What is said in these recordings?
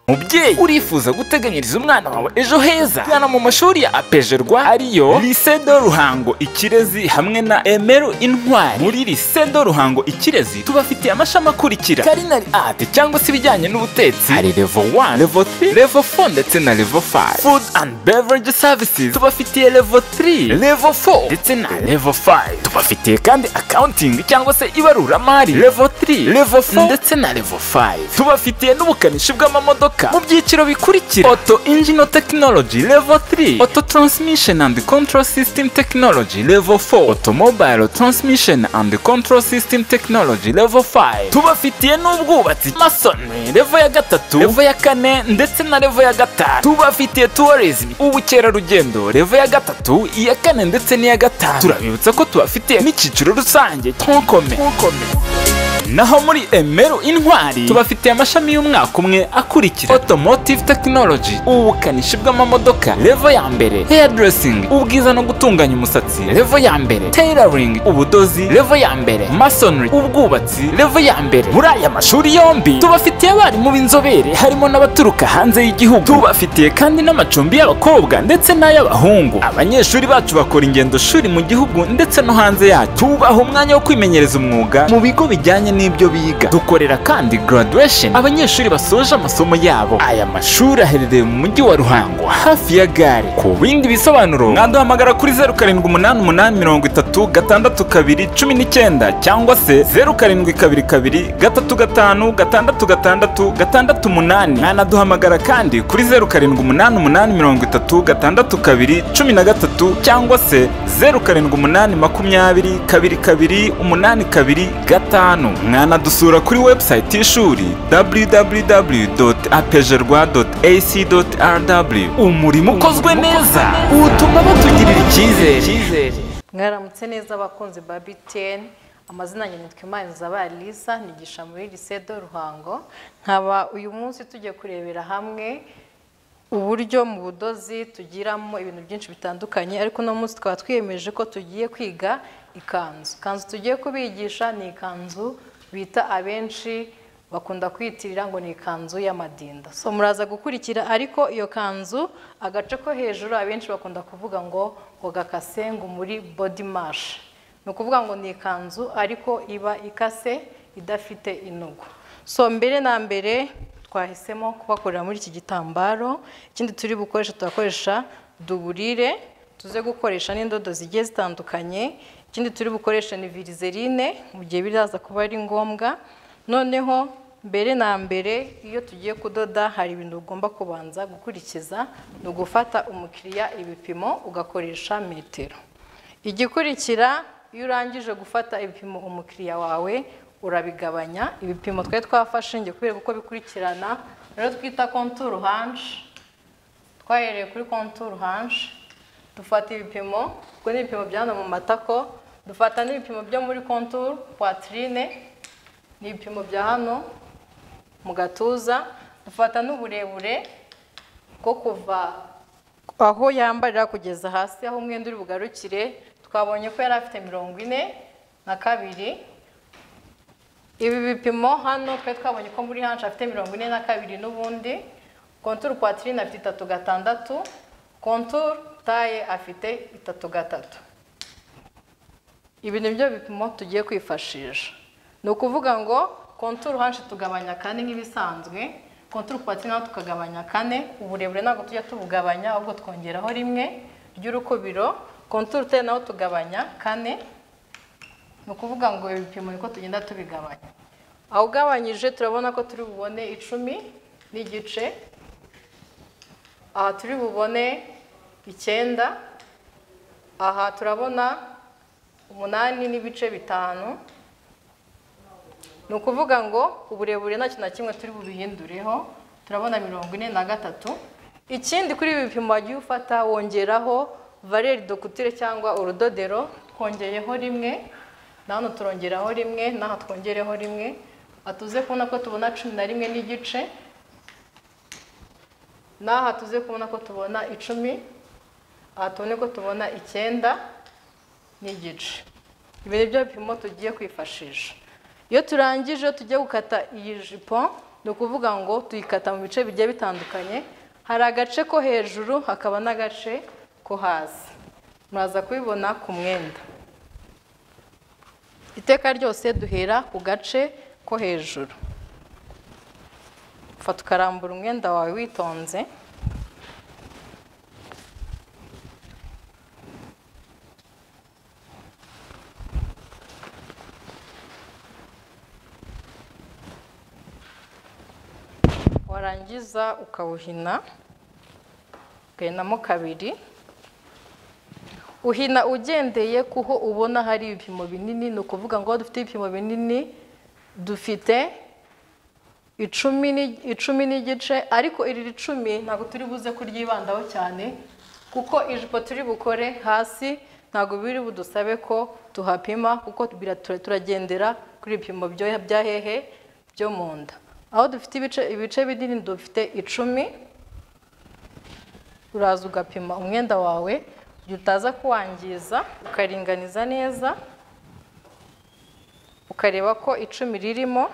mubyeyi urifuza guteganyiriza umwana wawe ejo heza gana mu mashuri ya apejerwa ariyo Lycée de Ruhango Ikirezi hamwe na Emeru Intwari muri Lycée de Ruhango Ikirezi tubafitiye amashami akurikira Culinary Art cyangwa se ibijyanye n'ubutetsi hari level 1 level 3 level 4 ndetse na level 5 Food and Beverage Services tubafitiye level 3 level 4 ndetse na level 5 tubafitiye kandi accounting cyangwa se ibaruramari level 3 level 4 ndetse na level 5 tubafitiye n'ubukanishi bw'amamodoka mu byiciro bikurikira auto engine technology level 3 auto transmission and control system technology level 4 automobile transmission and control system technology level 5 tubafitiye n'ubwubatsi masonry level ya gatatu level ya kane ndetse na level ya gatanu tubafitiye tourism ubukerarugendo level ya gatatu iya kane ndetse n'iya gatanu turabibutsa ko tubafitiye n'icyiciro rusange tonkome naho muri emeru intwari tubafitiye amashami y'umwaka umwe akurikira automotive technology ubukanishi bw'amamodoka levo ya mbere hairdressing ubwiza no gutunganya umusatsi levo ya mbere tailoring ubudozi levo ya mbere masonry ubwubatsi levo ya mbere muri aya mashuri yombi tubafitiye abarimu b'inzobere harimo n'abaturuka hanze y'igihugu tubafitiye kandi n'amacumbi y'abakobwa ndetse n'ay'abahungu abanyeshuri bacu bakora ingendo shuri mu gihugu ndetse no hanze yacyo tubaha umwanya wo kwimenyereza umwuga mu bigo bijyanye n'ibyo biga dukorera kandi graduation abanyeshuri basoje amasomo yabo aya mashuri aherereye mu mujyi wa ruhango hafi ya gare ku bindi bisobanuro mwaduhamagara kuri zeru karindwi umunani umunani mirongo itatu gatandatu kabiri cumi n'icyenda cyangwa se zeru karindwi kabiri kabiri gatatu gatanu gatandatu gatandatu gatandatu umunani mwanaduhamagara kandi kuri zeru karindwi umunani umunani mirongo itatu gatandatu kabiri cumi na gatatu cyangwa se zeru karindwi umunani makumyabiri kabiri kabiri umunani kabiri gatanu mwanadusura kuri website y'ishuri www.apejerwa.ac.rw umurimo ukozwe neza utuma batugirira icyizere mwaramutse neza abakunzi ba btn amazina yanjye nitwa imana Lisa nigisha muri lisedo ruhango nkaba uyu munsi tujya kurebera hamwe uburyo mu budozi tugiramo ibintu byinshi bitandukanye ariko uno munsi twaba twiyemeje ko tugiye kwiga ikanzu ikanzu tugiye kubigisha ni ikanzu bita abenshi bakunda kwiyitirira ngo ni ikanzu y'amadinda so muraza gukurikira ariko iyo kanzu agace ko hejuru abenshi bakunda kuvuga ngo ngo gakase ngo muri body mash ni ukuvuga ngo ni ikanzu ariko iba ikase idafite inugu so mbere na mbere twahisemo kubakorera muri iki gitambaro ikindi turi bukoresha turakoresha duburire tuze gukoresha n'indodo zigiye zitandukanye ikindi turi bukoresha ni virizerine mu gihe biraza kuba ari ngombwa noneho mbere na mbere iyo tugiye kudoda hari ibintu ugomba kubanza gukurikiza ni ugufata umukiriya ibipimo ugakoresha metero igikurikira iyo urangije gufata ibipimo umukiriya wawe urabigabanya ibipimo twari twafashe njye kubera uko bikurikirana rero twita konturu hanshi twahereye kuri konturu hanshi dufata ibipimo ubwo ni ibipimo bya hano mu matako dufata n'ibipimo byo muri konturu puwatirine ni ibipimo bya hano mu gatuza dufata n'uburebure bwo kuva aho yambarira kugeza hasi aho umwenda uri bugarukire twabonye ko yari afite mirongo ine na kabiri ibi bipimo hano twari twabonye ko muri hanshi afite mirongo ine na kabiri n'ubundi konturu kwatirine afite itatu gatandatu konturu taye afite itatu gatatu ibi ni byo bipimo tugiye kwifashisha ni ukuvuga ngo konturu hanshi tugabanya kane nk'ibisanzwe konturu pati naho tukagabanya kane uburebure ntabwo tujya tubugabanya ahubwo twongeraho rimwe ry'urukubiro konturu te naho tugabanya kane ni ukuvuga ngo ibipimo niko tugenda tubigabanya aho ugabanyije turabona ko turi bubone icumi n'igice aha turi bubone icyenda aha turabona umunani n'ibice bitanu ni ukuvuga ngo uburebure nta kintu na kimwe turi bubihindureho turabona mirongo ine na gatatu ikindi kuri ibi bipimo wagiye ufata wongeraho valeri dokutire cyangwa urudodero twongeyeho rimwe na hano turongeraho rimwe n'aha twongereho rimwe atuze kubona ko tubona cumi na rimwe n'igice n'aha tuze kubona ko tubona icumi aha tubone ko tubona icyenda n'igice ibi ni byo bipimo tugiye kwifashisha iyo turangije tujya gukata iyi jipo ni ukuvuga ngo tuyikata mu bice bigiye bitandukanye hari agace ko hejuru hakaba n'agace ko hasi muraza kubibona ku mwenda iteka ryose duhera ku gace ko hejuru fata ukarambura umwenda wawe witonze warangiza ukawuhina ugahinamo kabiri uhina ugendeye kuho ubona hari ibipimo binini ni ukuvuga ngo dufite ibipimo binini dufite icumi ni- icumi n'igice ariko iri cumi ntabwo turi buze kuryibandaho cyane kuko ijipo turi bukore hasi ntabwo biri budusabe ko tuhapima kuko bira- tura- turagendera kuri ibipimo byo- bya hehe byo mu nda aho dufite ibice ibice binini dufite icumi uraza ugapima umwenda wawe kugira utaza kuwangiza ukaringaniza neza ukareba ko icumi ririmo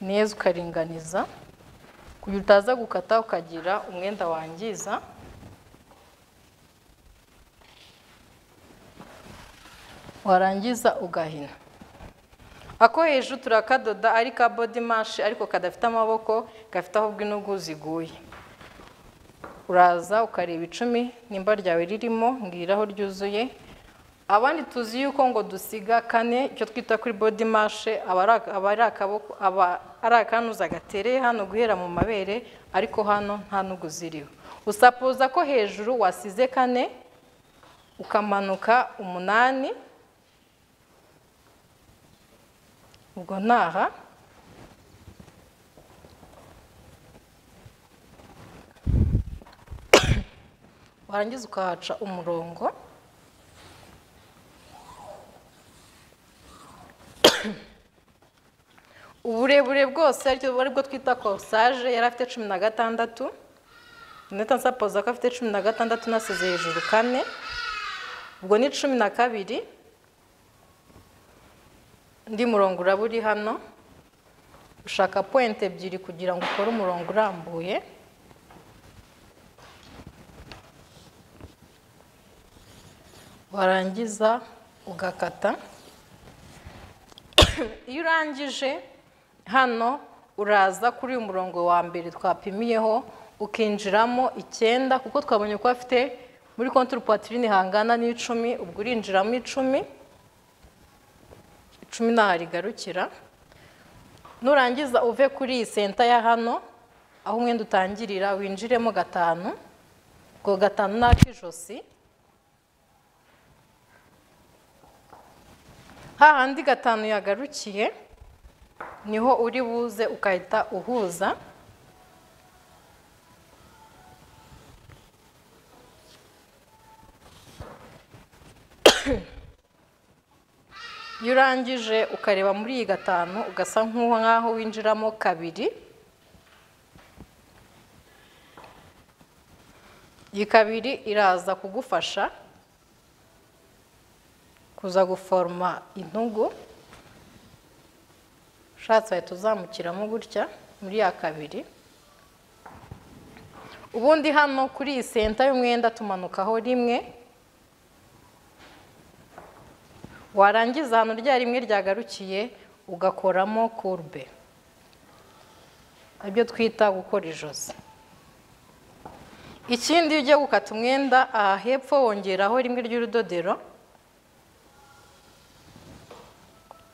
neza ukaringaniza kugira utaza gukata ukagira umwenda wangiza warangiza ugahina ako hejuru turakadoda ari ka body mashi ariko kadafite amaboko gafite ahubwo inugu ziguye uraza ukareba icumi nimba ryawe ririmo ngiraho ryuzuye abandi tuzi yuko ngo dusiga kane icyo twita kuri body mashe aba ari ak- aba ari akaboko aba ari akanuza gatereye hano guhera mu mabere ariko hano nta nugu ziriho usapoza ko hejuru wasize kane ukamanuka umunani ubwo ntaha warangiza ukahaca umurongo uburebure bwose aricyo aribwo twita kosaje yari afite cumi na gatandatu neta nsapoza ko afite cumi na gatandatu nasize hejuru kane ubwo ni cumi na kabiri undi murongo uraba uri hano ushaka pointe ebyiri kugira ngo ukore umurongo urambuye warangiza ugakata iyo urangije hano uraza kuri uyu murongo wa mbere twapimiyeho ukinjiramo icyenda kuko twabonye ko afite muri konturi poitrine hangana n'icumi ubwo urinjiramo icumi icumi ntaho rigarukira nurangiza uve kuri iyi senta ya hano aho umwenda utangirira winjiremo gatanu ubwo gatanu ni ak'ijosi hahandi gatanu yagarukiye niho uri buze ugahita uhuza iyo urangije ukareba muri iyi gatanu ugasa nk'uwo nk'aho winjiramo kabiri iyi kabiri iraza kugufasha kuza guforoma intugu ushatse wahita uzamukiramo gutya muri ya kabiri ubundi hano kuri iyi senta y'umwenda tumanukaho rimwe warangiza ahantu rya rimwe ryagarukiye ugakoramo kurube aribyo twita gukora ijosi ikindi iyo ugiye gukata umwenda aha hepfo wongeraho rimwe ry'urudodero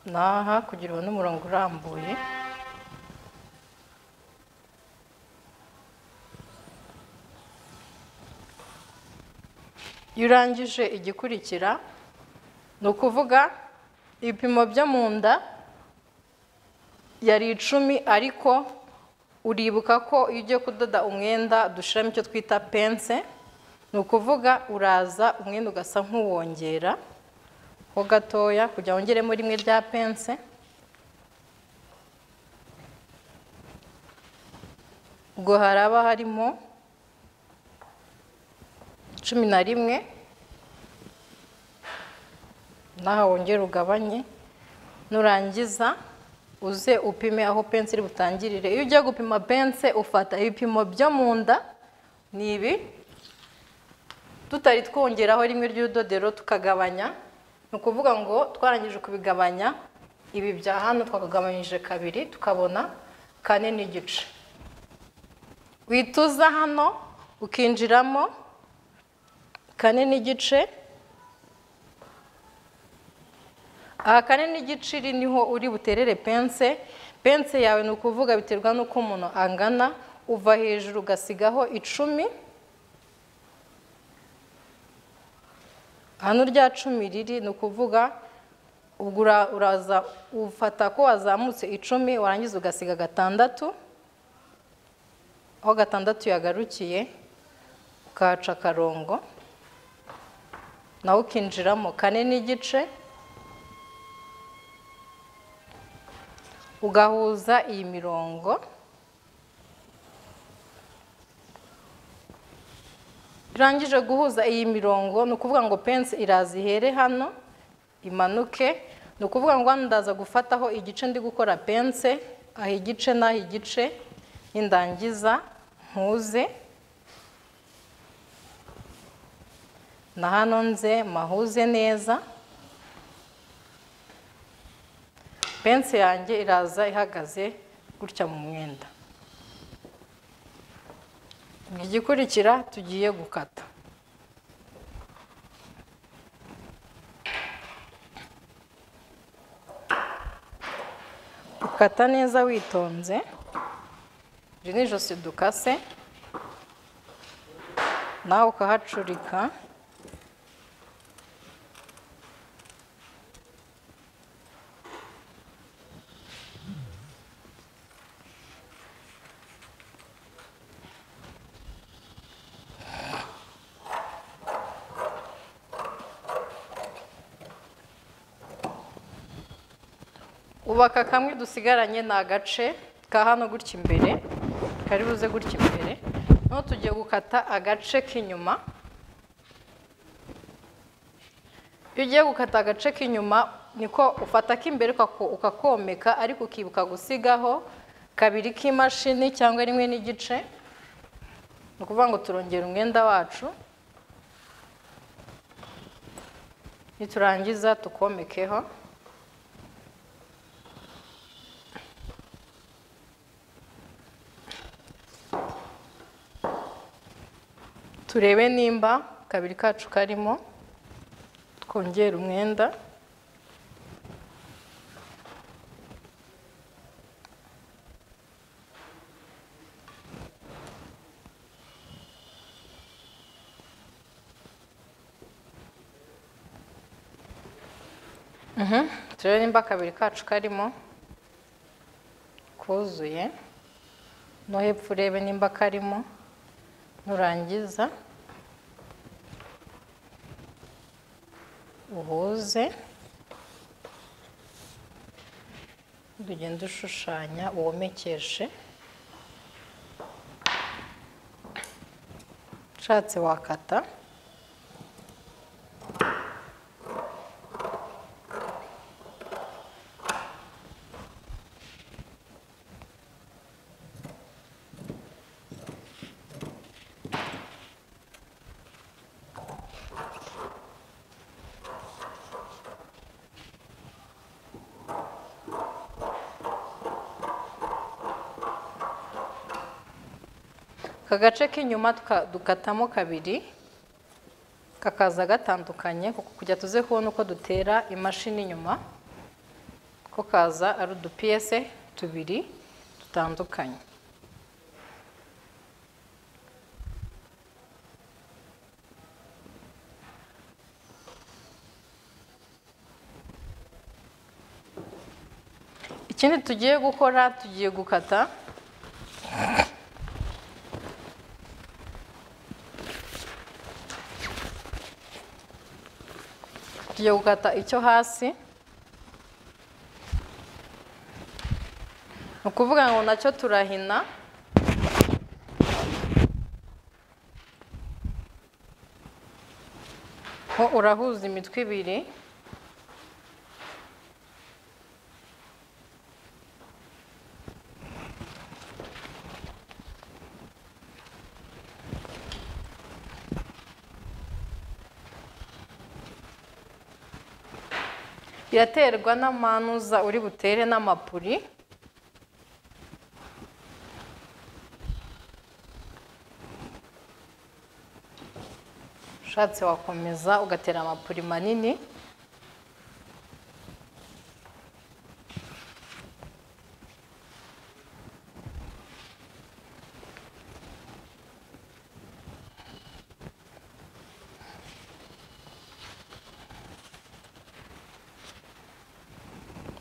naha kugira ubone umurongo urambuye iyo urangije igikurikira ni ukuvuga ibipimo byo mu nda yari icumi ariko uribuka ko iyo ugiye kudoda umwenda dushyiramo icyo twita pense ni ukuvuga uraza umwenda ugasa nk'uwongera ho gatoya kugira ngo wongeremo rimwe rya pense ubwo haraba harimo cumi na rimwe naho wongera ugabanye nurangiza uze upime aho pense iri butangirire iyo ugiye gupima pense ufata ibipimo byo mu nda ni ibi tutari twongeraho rimwe ry'udodero tukagabanya ni ukuvuga ngo twarangije kubigabanya ibi bya hano twakagabanyije kabiri tukabona kane n'igice wituza hano ukinjiramo kane n'igice aha kane n'igice iri niho uri buterere pense pense yawe ni ukuvuga biterwa n'uko umuntu angana uva hejuru ugasigaho icumi hano rya cumi riri ni ukuvuga ubwo ura- uraza ufata ko wazamutse icumi warangiza ugasiga gatandatu aho gatandatu yagarukiye ukahaca akarongo nawe ukinjiramo kane n'igice ugahuza iyi mirongo urangije guhuza iyi mirongo ni ukuvuga ngo pense iraza ihere hano imanuke ni ukuvuga ngo hano ndaza gufataho igice ndi gukora pense aha igice n'aha igice nindangiza ntuze na hano nze mahuze neza pense yanjye iraza ihagaze gutya mu mwenda igikurikira tugiye gukata ukata neza witonze iri ni ijosi dukase nawe ukahacurika ubaka kamwe dusigaranye ni agace ka hano gutya imbere kari buze gutya imbere noneho tugiye gukata agace k'inyuma iyo ugiye gukata agace k'inyuma niko ufata ak'imbere ukako- ukakomeka ariko ukibuka gusigaho kabiri k'imashini cyangwa rimwe n'igice ni ukuvuga ngo turongera umwenda wacu niturangiza tukomekeho turebe nimba kabiri kacu karimo twongere umwenda Mhm, turebe nimba kabiri kacu karimo kuzuye no hepfo urebe nimba karimo nurangiza uhuze ugende ushushanya uwomekeshe ushatse wakata aka gace k'inyuma tuka- dukatamo kabiri kakaza gatandukanye kuko kujya tuze kubona uko dutera imashini inyuma ko kaza ari udupiyese tubiri dutandukanye ikindi tugiye gukora tugiye gukata tugiye gukata icyo hasi ni ukuvuga ngo nacyo turahina ho urahuza imitwe ibiri iraterwa n'amanuza uri butere n'amapuri ushatse wakomeza ugatera amapuri manini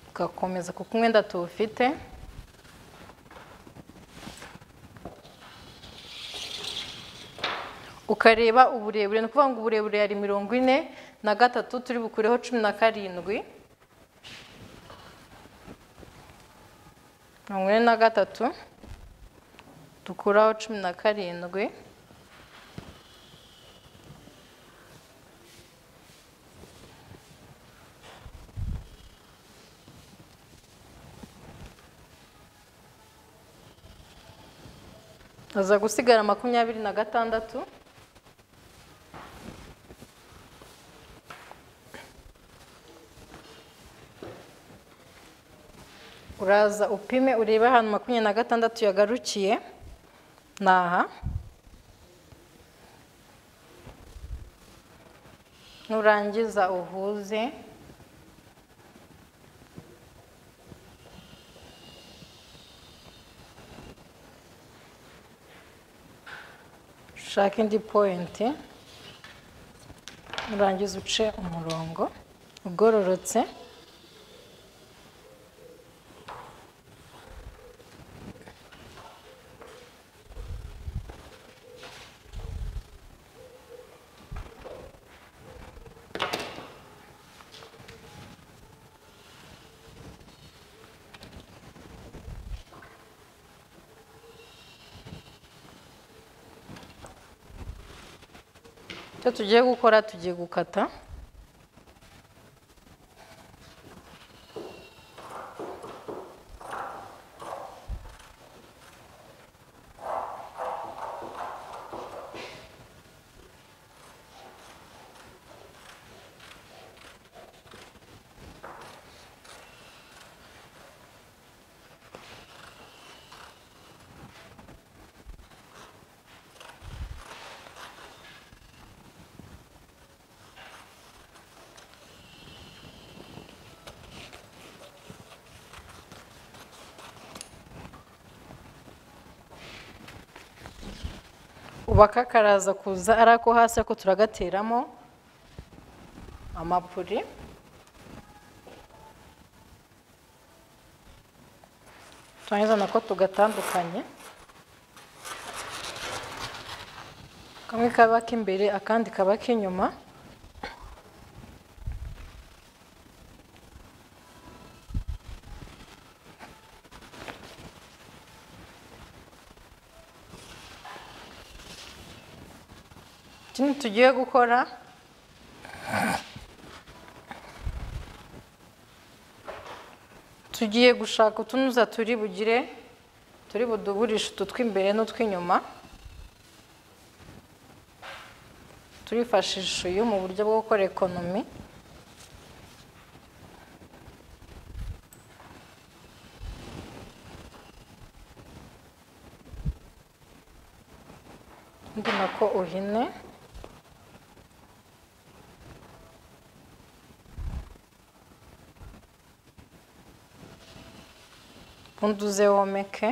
ugakomeza kuko umwenda tuwufite ukareba uburebure ni ukuvuga ngo uburebure yari mirongo ine na gatatu turi bukureho cumi na karindwi mirongo ine na gatatu dukuraho cumi na karindwi aza gusigara makumyabiri na gatandatu uraza upime urebe ahantu makumyabiri na gatandatu yagarukiye ni aha nurangiza uhuze ushake indi poyinti urangize uce umurongo ugororotse icyo tugiye gukora tugiye gukata ubaka karaza kuza ari ako hasi ako turagateramo amapuri turangiza nako tugatandukanye kamwe kaba k'imbere akandi kaba k'inyuma ikindi tugiye gukora tugiye gushaka utunuza turi bugire turi buduburishe utu tw'imbere n'utw'inyuma turifashisha uyu mu buryo bwo gukora ekonomi undi nako uhine uze womeke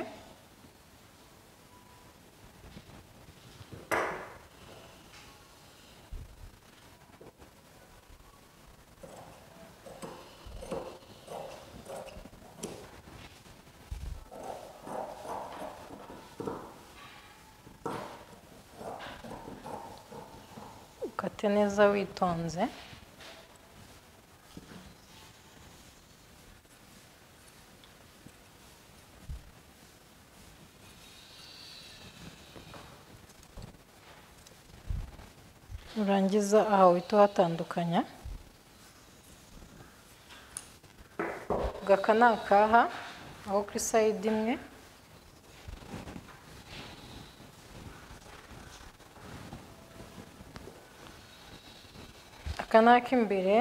ukate neza witonze urangiza aha uhita uhatandukanya aka ni akaha aho kuri sayidi imwe aka ni ak'imbere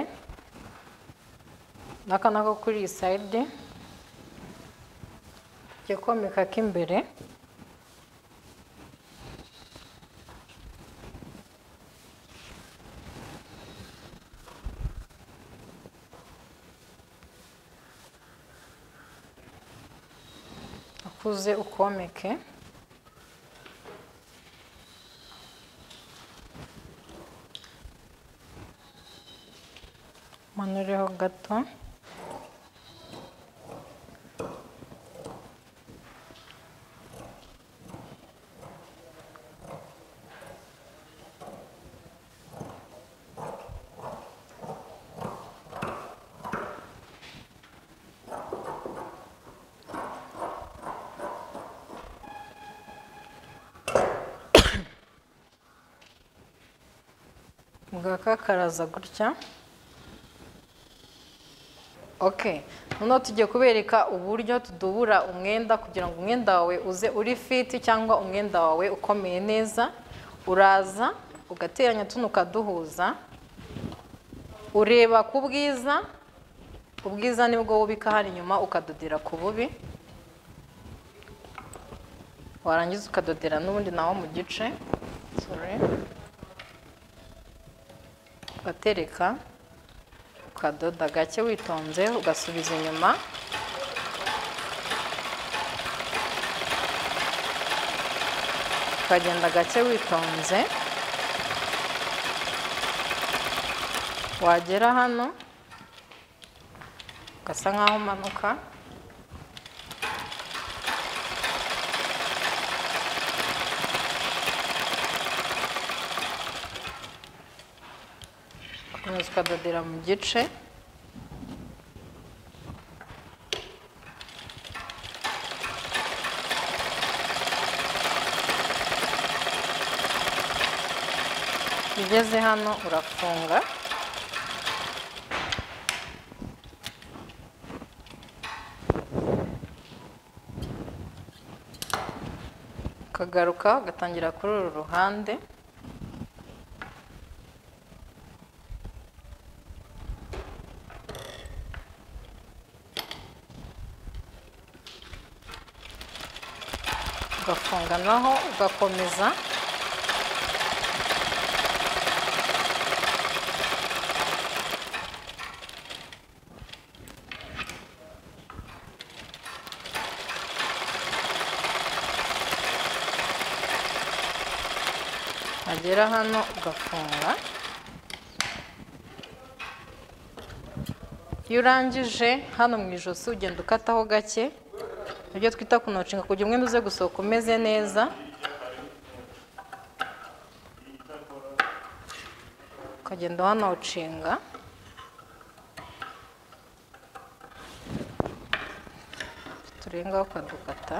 n'aka nako kuri iyi sayidi jya komeka k'imbere akuze ukomeke manureho gato bwakakaraza gutya oke noneho tugiye kubereka uburyo tudubura umwenda kugira ngo umwenda wawe uze uri fiti cyangwa umwenda wawe ukomeye neza uraza ugateranya tuno ukaduhuza ureba ku bwiza ubwiza nibwo wubika hano inyuma ukadodera ku bubi warangiza ukadodera n'ubundi nawo mu gice sorry ugatereka ukadoda gake witonze ugasubiza inyuma ukagenda gake witonze wagera hano ugasa nk'aho umanuka ukomeza ukadodera mu gice ugeze hano urafunga ukagaruka ugatangira kuri uru ruhande ugafunga naho ugakomeza wagera hano ugafunga iyo urangije hano mu ijosi ugenda ukataho gake ibyo twita kunocinga kugira umwenda uze gusohoka umeze neza ukagenda wanawucinga turengaho ukadukata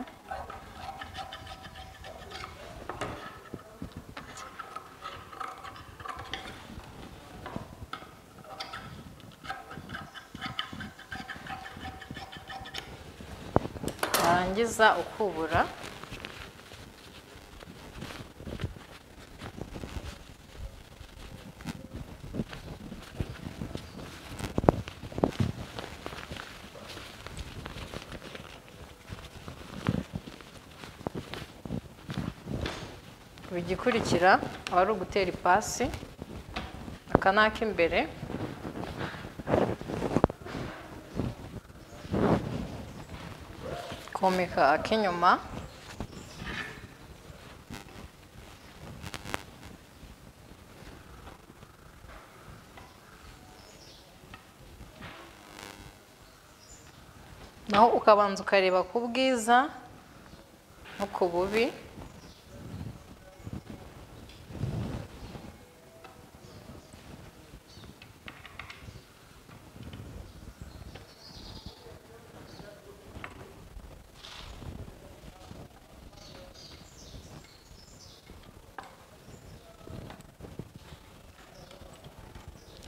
warangiza ukubura ibigikurikira aba ari ugutera ipasi aka ni ak'imbere komeka ak'inyuma naho ukabanza ukareba ku bwiza no ku bubi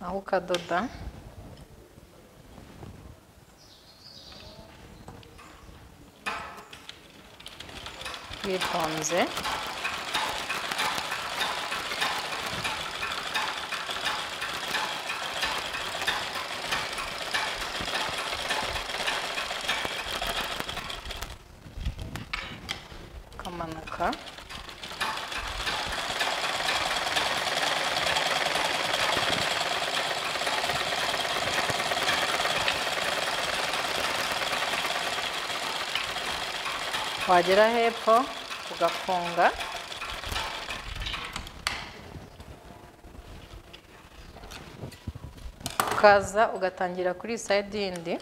aho ukadoda witonze gufunguka wagera hepfo ugafunga ukaza ugatangira kuri sayidi yindi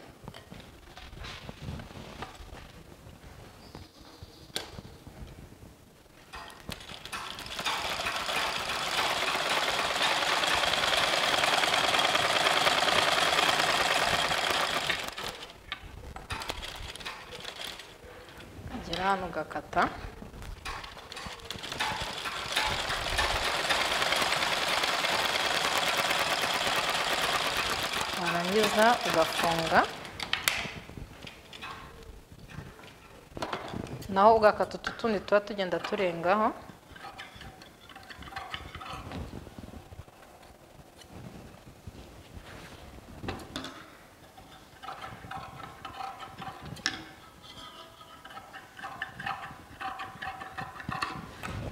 ugera hano ugakata warangiza ugafunga naho ugakata utu tundi tuba tugenda turengaho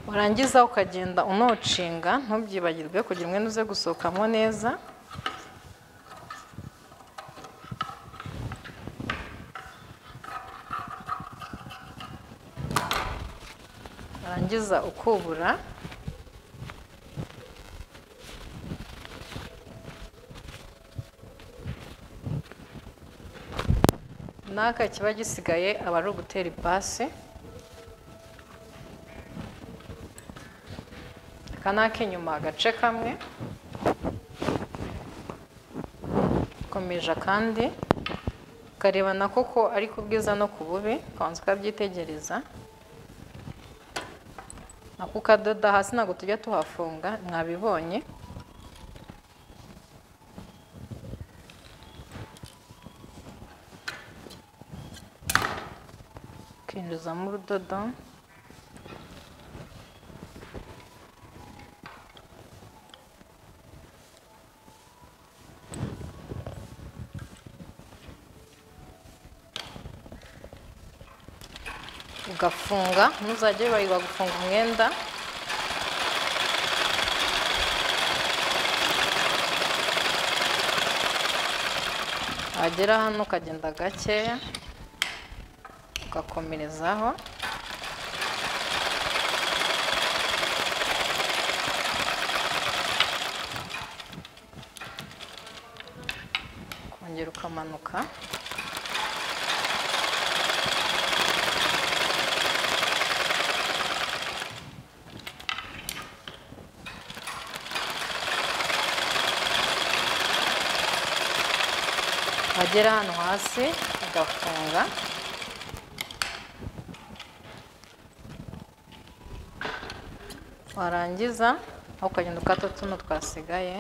warangiza ukagenda unocinga ntubyibagirwe kugira umwenda uze gusohokamo neza warangiza ukubura n'aka kiba gisigaye aba ari ugutera ipasi aka ni ak'inyuma agace kamwe komeje akandi ukareba na koko ari ku bwiza no ku bubi ukabanza ukabyitegereza ako ukadoda hasi ntabwo tujya tuhafunga mwabibonye ukinjizamo urudodo ugafunga ntuzajye wibagiwe gufunga umwenda wagera hano ukagenda gakeya ugakomerezaho ukongera ukamanuka wagera hano hasi ugafunga warangiza aho ukagenda ukata tuno twasigaye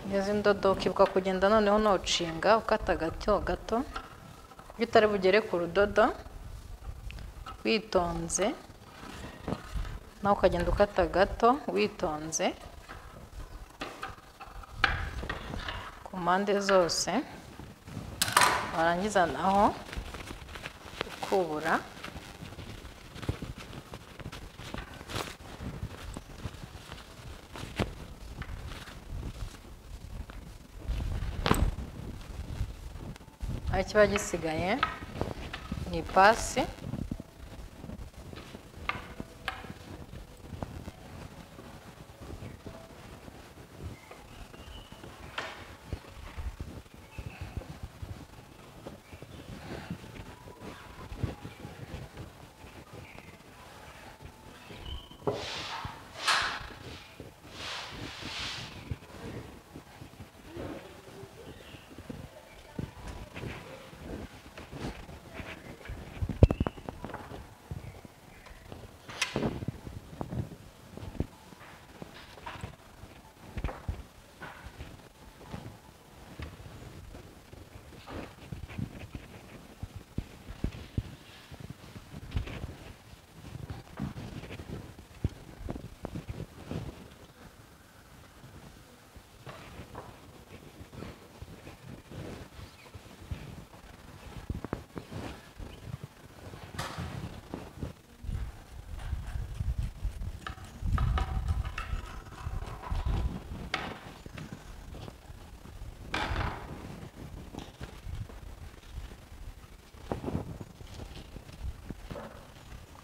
ngeze indodo ukibuka kugenda noneho ntucinga ukata gato gato iyo utari bugere ku rudodo witonze nawe ukagenda ukata gato witonze ku mpande zose warangiza naho ukubura aho kiba gisigaye ni ipasi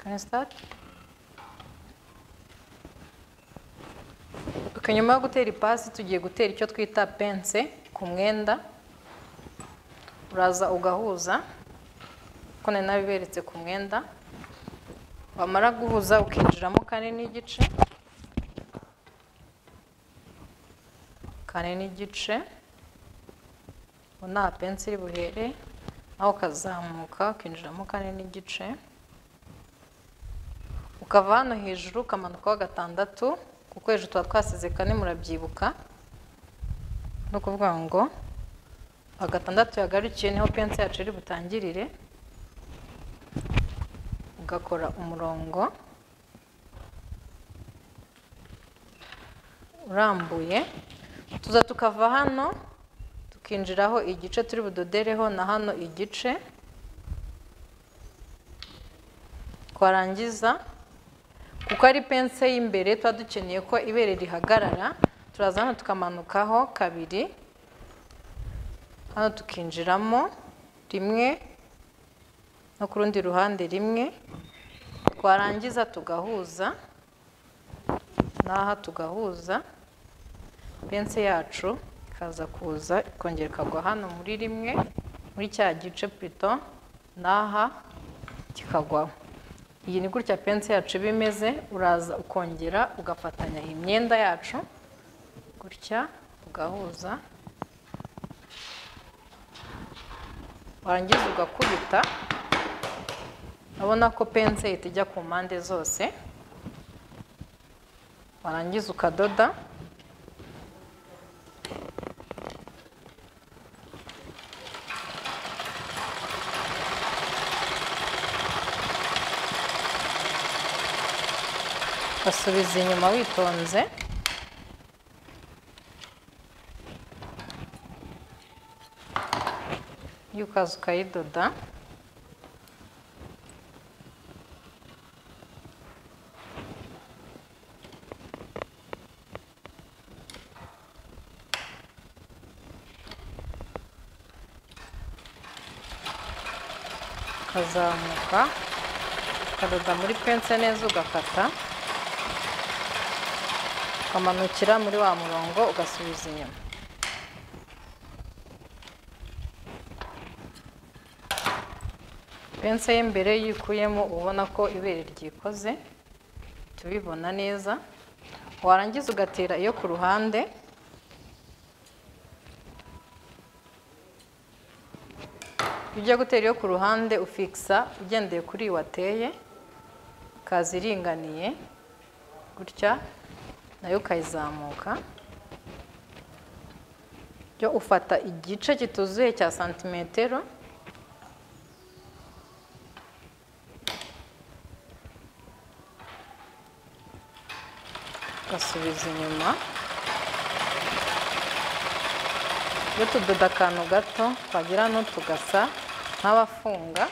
Can I start? Okay, nyuma yo gutera ipasi tugiye gutera icyo twita pense ku mwenda uraza ugahuza kuko nari nabiberetse ku mwenda wamara guhuza ukinjiramo kane n'igice kane n'igice ubu nta pense iri buhere naho ukazamuka ukinjiramo kane n'igice ukava hano hejuru ukamanukaho gatandatu kuko hejuru tuba twasize kane murabyibuka ni ukuvuga ngo agatandatu yagarukiye niho pense yacu iri butangirire ugakora umurongo urambuye tuza tukava hano tukinjiraho igice turi budodereho na hano igice twarangiza kuko ari pense y'imbere tuba dukeneye ko ibere rihagarara turaza hano tukamanukaho kabiri hano tukinjiramo rimwe no ku rundi ruhande rimwe twarangiza tugahuza n'aha tugahuza pense yacu ikaza kuza ikongera ikagwa hano muri rimwe muri cya gice purito n'aha kikagwaho iyi ni gutya pense yacu iba imeze uraza ukongera ugafatanya iyi myenda yacu gutya ugahuza warangiza ugakubita urabona ko pense ihita ijya ku mpande zose warangiza ukadoda basubiza inyuma witonze iyo ukaza ukayidoda ukazamuka ukadoda muri pense neza ugakata ukamanukira muri wa murongo ugasubiza inyuma pense y'imbere yikuyemo ubona ko ibere ryikoze tubibona neza warangiza ugatera iyo ku ruhande iyo ugiye gutera iyo ku ruhande ufikisa ugendeye kuri iyi wateye ikaza iringaniye gutya nayo ukayizamuka byo ufata igice kituzuye cya santimetero ugasubiza inyuma iyo tudoda akantu gato twagira hano tugasa nk'abafunga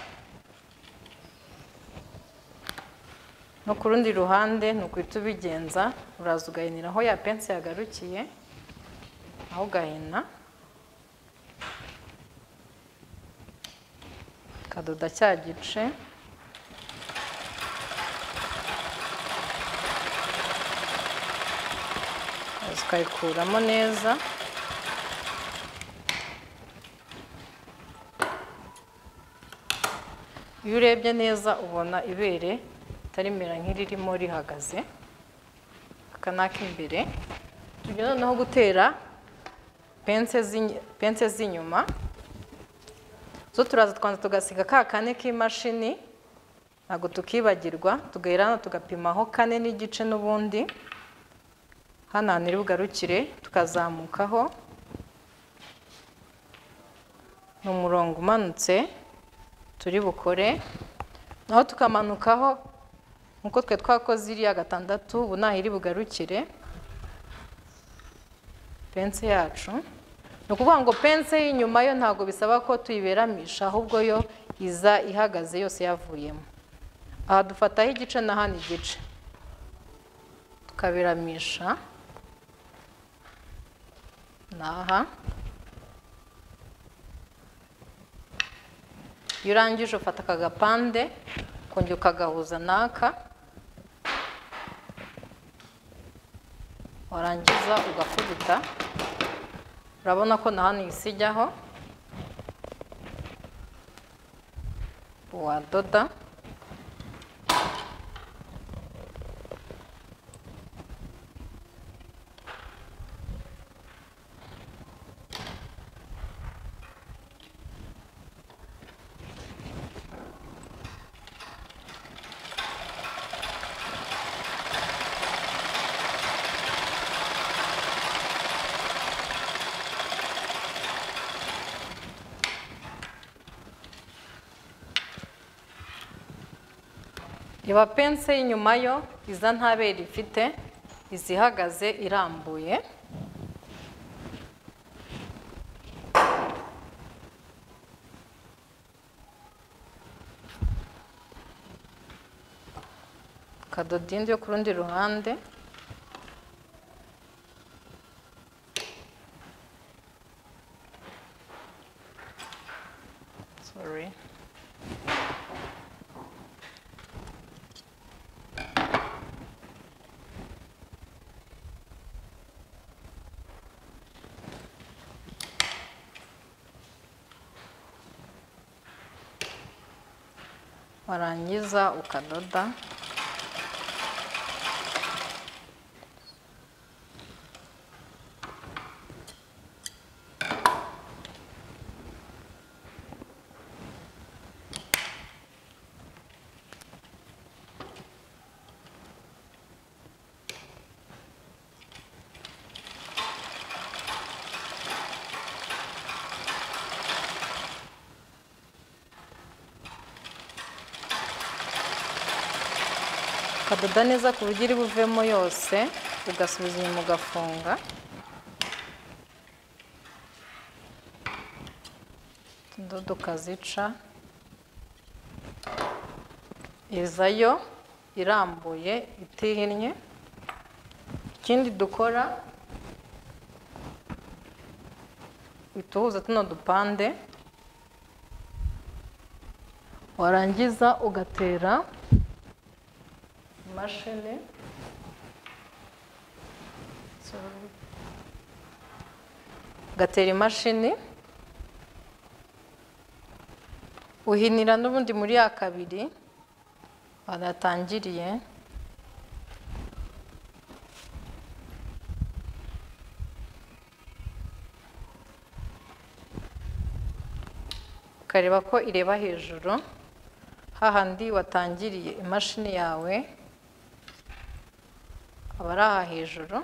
no ku rundi ruhande ni uguhita ubigenza uraza ugahinira aho ya pense yagarukiye aho ugahina ukadoda cya gice uraza ukayikuramo neza iyo urebye neza ubona ibere rimera nk'iririmo rihagaze aka ni ak'imbere tujya noneho gutera pense z'inyuma zo turaza twanza tugasiga ka kane k'imashini ntabwo tukibagirwa tugahera hano tugapimaho kane n'igice n'ubundi hano hantu iri bugarukire tukazamukaho ni umurongo umanutse turi bukore naho tukamanukaho nkuko twe twakoze iriya gatandatu ubu ntaho iri bugarukire pense yacu ni ukuvuga ngo pense y'inyuma yo ntabwo bisaba ko tuyiberamisha ahubwo yo iza ihagaze yose yavuyemo aha dufataho igice na hano igice tukaberamisha ni aha iyo urangije ufata aka gapande kongera ukagahuza n'aka warangiza ugakubita urabona ko na hano isijyaho wadoda iba pense y'inyuma yo iza ntabere ifite izihagaze irambuye kadoda indi yo ku rundi ruhande sorry warangiza ukadoda ukadoda neza ku buryo iri buvemo yose ugasubiza inyuma ugafunga utudodo ukazica izayo irambuye itihinnye ikindi dukora utuhuza tuno dupande warangiza ugatera imashini Sorry. ugatera imashini uhinira n'ubundi muri ya kabiri badatangiriye ukareba ko ireba hejuru hahandi watangiriye imashini yawe aba ari aha hejuru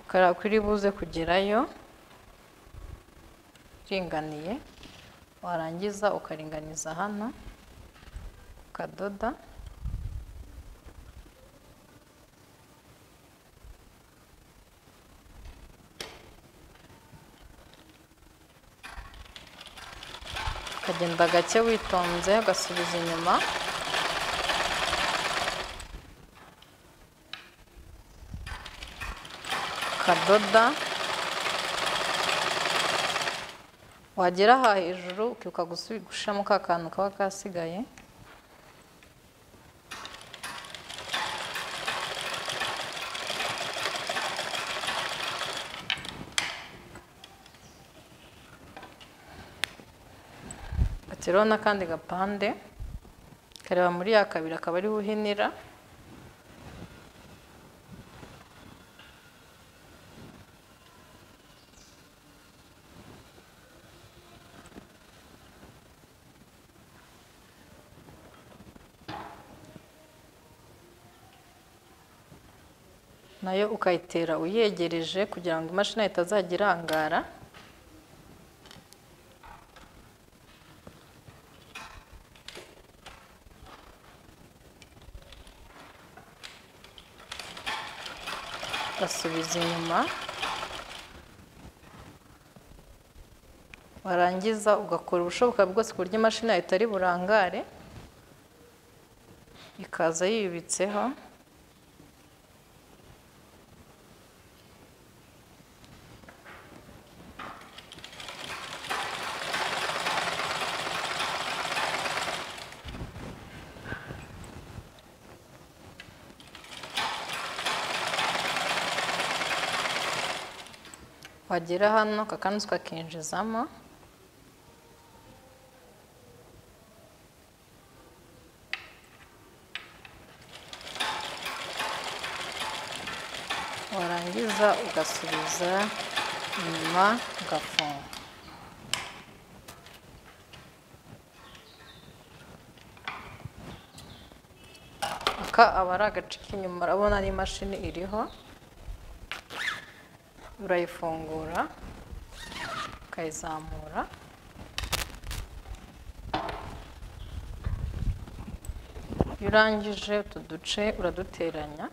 ukareba ko iri buze kugerayo iringaniye warangiza ukaringaniza hano ukadoda ukagenda gake witonze ugasubiza inyuma ukadoda wagera aha hejuru ukibuka gusubi- gushiramo ka kantu kaba kasigaye gateraho n'akandi gapande kareba muri ya kabiri akaba ariho uhinira nayo ukayitera uyegereje kugira ngo imashini yawe itazajya irangara basubiza inyuma warangiza ugakora ubushoboka bwose ku buryo imashini yawe itari burangare ikaza yibitseho wagera hano akakanzu kakinjizamo warangiza ugasubiza inyuma ugafunga aka aba ari agace k'inyuma urabona n'imashini iriho urayifungura ukayizamura iyo urangije utu duce uraduteranya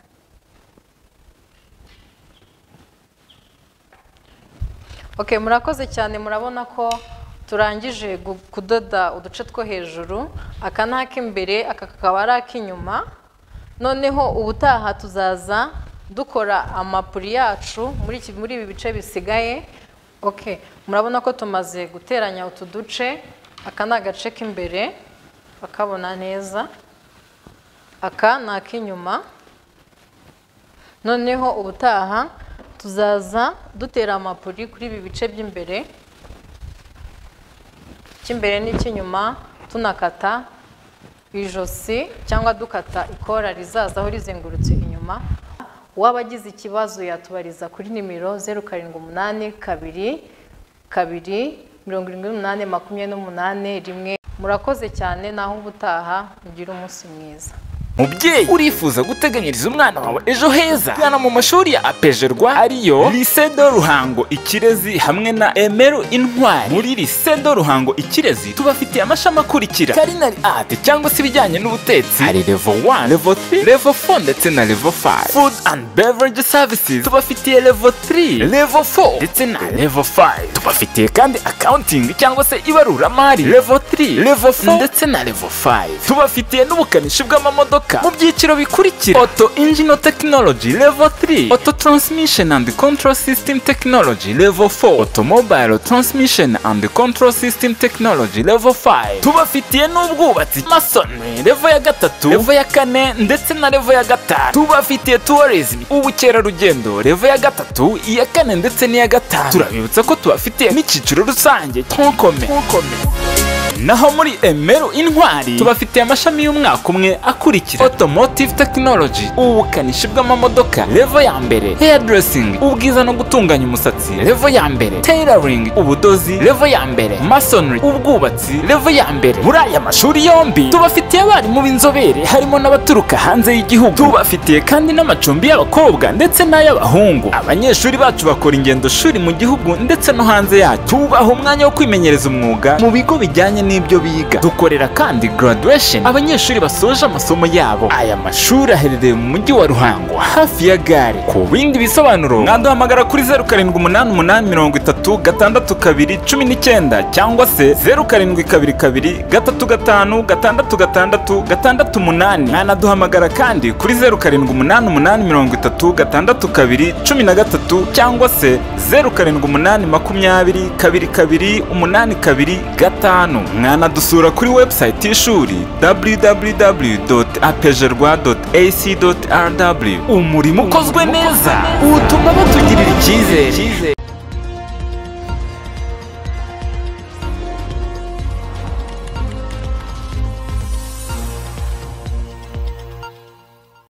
ok murakoze cyane murabona ko turangije gu- kudoda uduce two hejuru aka ni ak'imbere aka kakaba ari ak'inyuma noneho ubutaha tuzaza dukora amapuri yacu muri iki- muri ibi bice bisigaye ok murabona ko tumaze guteranya utu duce aka ni agace k'imbere bakabona neza aka ni ak'inyuma noneho ubutaha tuzaza dutera amapuri kuri ibi bice by'imbere icy'imbere n'icy'inyuma tunakata ijosi cyangwa dukata ikora rizazaho rizengurutse inyuma uwaba agize ikibazo yatubariza kuri nimero zeru karindwi umunani kabiri kabiri mirongo irindwi n'umunani makumyabiri n'umunani rimwe murakoze cyane naho ubutaha mugire umunsi mwiza mubyeyi urifuza guteganyiriza umwana wawe ejo heza gana mu mashuri ya apejerwa ariyo lycée de ruhango ikirezi hamwe na emeru intwari muri lycée de ruhango ikirezi tubafitiye amashami akurikira karinari ate cyangwa se ibijyanye n'ubutetsi hari levo 1 levo 3 levo 4 ndetse na levo 5 food and beverage services tubafitiye levo 3 levo 4 ndetse na levo 5 tubafitiye kandi accounting cyangwa se ibaruramari levo 3 levo 4 ndetse na levo 5 tubafitiye n'ubukanishi bw'amamodoka mu byiciro bikurikira auto engine technology level 3 auto transmission and control system technology level 4 automobile transmission and control system technology level 5 tubafitiye n'ubwubatsi masonry level ya gatatu level ya kane ndetse na level ya gatanu tubafitiye tourism ubukerarugendo level ya gatatu iya kane ndetse n'iya gatanu turabibutsa ko tubafitiye n'icyiciro rusange tonkome naho muri emeru intwari tubafitiye amashami y'umwaka umwe akurikira automotive technology ubukanishi bw'amamodoka levo ya mbere hairdressing ubwiza no gutunganya umusatsi levo ya mbere tailoring ubudozi levo ya mbere masonry ubwubatsi levo ya mbere muri aya mashuri yombi tubafitiye abarimu b'inzobere harimo n'abaturuka hanze y'igihugu tubafitiye kandi n'amacumbi y'abakobwa ndetse n'ay'abahungu abanyeshuri bacu bakora ingendo shuri mu gihugu ndetse no hanze yacyo tubaha umwanya wo kwimenyereza umwuga mu bigo bijyanye n'ibyo biga dukorera kandi graduation abanyeshuri basoje amasomo yabo aya mashuri aherereye mu mujyi wa ruhango hafi ya gare ku bindi bisobanuro mwaduhamagara kuri zeru karindwi umunani umunani mirongo itatu gatandatu kabiri cumi n'icyenda cyangwa se zeru karindwi kabiri kabiri gatatu gatanu gatandatu gatandatu gatandatu umunani mwanaduhamagara kandi kuri zeru karindwi umunani umunani mirongo itatu gatandatu kabiri cumi na gatatu cyangwa se zeru karindwi umunani makumyabiri kabiri kabiri umunani kabiri gatanu mwanadusura kuri website y'ishuri www.apejerwa.ac.rw umurimo ukozwe neza utuma batugirira icyizere